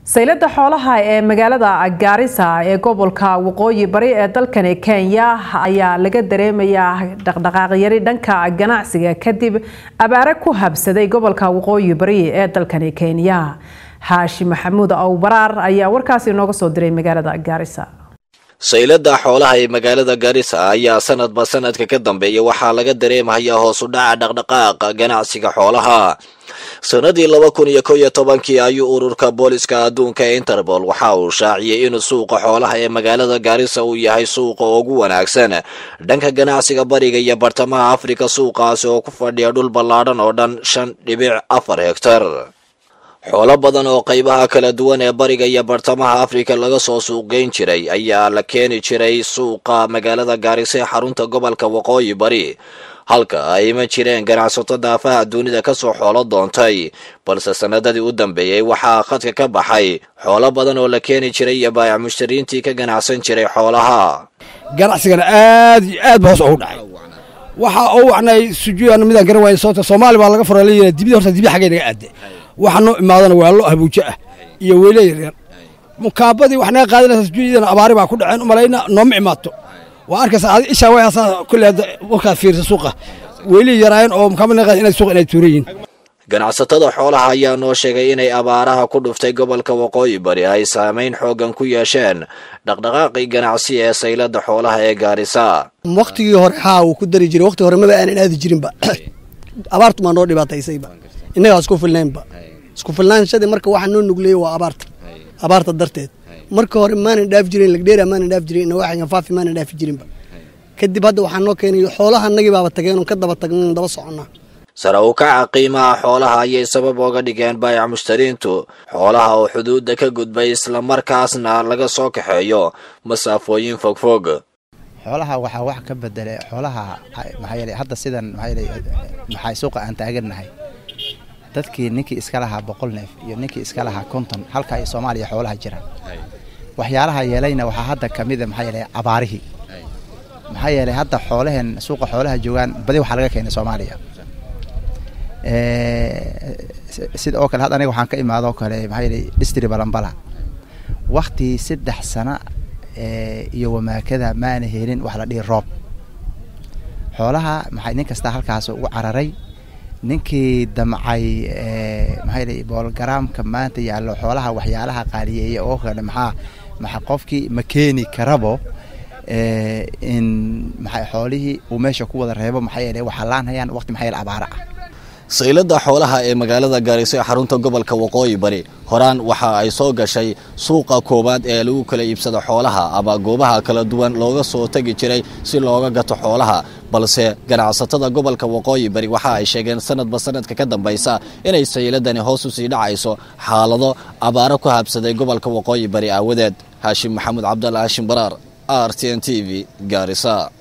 saylada xoolaha ee magaalada gaarisa ee gobolka waqooyi bari ee dalkani kenya ayaa laga dareemayaa dhaqdhaqaaqyari dhanka ganacsiga kadib abaare ku habsaday gobolka waqooyi bari ee dalkani kenya xaashi maxamuud awbaraar ayaa warkaasi inooga soo diray magaalada gaarisa saylada xoolaha ee magaalada gaarisa ayaa sanadba sanadka ka dambeeya waxaa laga dareemayaa hoos u dhaca dhaqdhaqaaqa ganacsiga xoolaha sanadii laba kun iyo kow iyo tobankii ayuu ururka booliska adduunka ee interpol waxa uu shaaciyey in suuqa xoolaha ee magaalada gaarisa uu yahay suuqa ugu wanaagsan dhanka ganacsiga bariga iyo bartamaha afrika suuqaasi oo ku fadhiya dhul ballaadhan oo dhan shan dhibic afar hegtar xoolo badan oo qaybaha kala duwan ee bariga iyo bartamaha afrika laga soo suuqgeyn jiray ayaa la keeni jiray suuqa magaalada gaarisa ee xarunta gobolka waqooyi bari halka ay ma jireen ganacsato daafaha dunida kasoo xoolo doontay balse sanadadii u dambeeyey waxaa khadka ka baxay xoolo badan oo la keeni jiray iyo baayac mushtariintii ka ganacsan jiray xoolaha ganacsigana aad iyo aad ba hoos ugu dhacay waxa uu wacnay sujuudan midaan garan waayay sababta soomaali baa laga furay la yidhaha dibida horta dibi xaggay naga aadde waxa noo imaadana waa lo habuujo ah iyo weyle yaryar mukaabadii wax naga qaadanaysa sujuudiyadana abaari baa ku dhaceen umalayna nooma imaato waa arkaysa adi ishaa way asaa kulle hadda warkaad fiirisa suuqa weylihii yaraayeen oo mukaabad naga qaadan inay suuqa inay tuuran yihiin ganacsatada xoolaha ayaa noo sheegay inay abaaraha ku dhuftay gobolka waqooyi bari ay saamayn xoogan ku yeesheen dhaqdhaqaaqii ganacsi ee saylada xoolaha ee gaarisa wakhtigii hore haa wuu ku dari jiray waqti hore maba aanan aadi jirinba abaartu maa noo dhibaataysayba innagaa isku filnaynba isku filnaanshadii marka waxaa noo nugleeyey waa abaarta abaarta darteed marka hore maanan dhaafi jirin lagdheera maanan dhaafi jirin inawaaxan faafi maanan dhaafi jirinba kadib hadda waxaa noo keenay xoolaha annagii baaba tageen ka daba tagnan daba soconnaa sare u kaca qiimaha xoolaha ayay sabab ooga dhigeen baayac mushtariintu xoolaha oo xuduudda ka gudbay islamarkaasna laga soo kaxeeyo masaafooyin fogfog xoolaha waxaa wax ka bedelay xoolaha maxaa yeelay hadda sidan maxaa yeelay maxay suuqa aan taagannahay dadkii ninkii iska lahaa boqol neef iyo ninkii iska lahaa konton halka ay soomaaliya xoolaha jiraan waxyaalaha yeelayna waxaa hadda ka mida maxaa yeelay abaarihii maxaa yeelay hadda xoolaheen suuqa xoolaha joogaan badi waxaa laga keenay soomaaliya sida oo kale hadda aniga waxaan ka imaadoo kale maxaa yeelay distri balambala wakti saddex sana iyo wamaakada maana helin wax la dhihi roob xoolaha maxay nin kasta halkaas ugu cararay ninkii damcay maxaa yeelay boolgaraamka maanta yaallo xoolaha waxyaalaha qaaliyeeya oo kale maxaa maxa qofkii ma keeni karabo in maxay xoolihii uu meesha ku wada reebo maxaa yeelay waxaa laanhayaan waqti maxaa yeelay abaara ah saylada xoolaha ee magaalada gaarisa ee xarunta gobolka waqooyi bari horaan waxa ay soo gashay suuqa koowaad ee lagu kala iibsado xoolaha ama goobaha kala duwan looga soo tegi jiray si looga gato xoolaha balse ganacsatada gobolka waqooyi bari waxa ay sheegeen sanadba sanadka ka dambaysa inay sayladani hoos u sii dhacayso xaalado abaaro ku habsaday gobolka waqooyi bari aawadeed haashim maxamuud cabdalla haashim baraar r t n t v gaarisa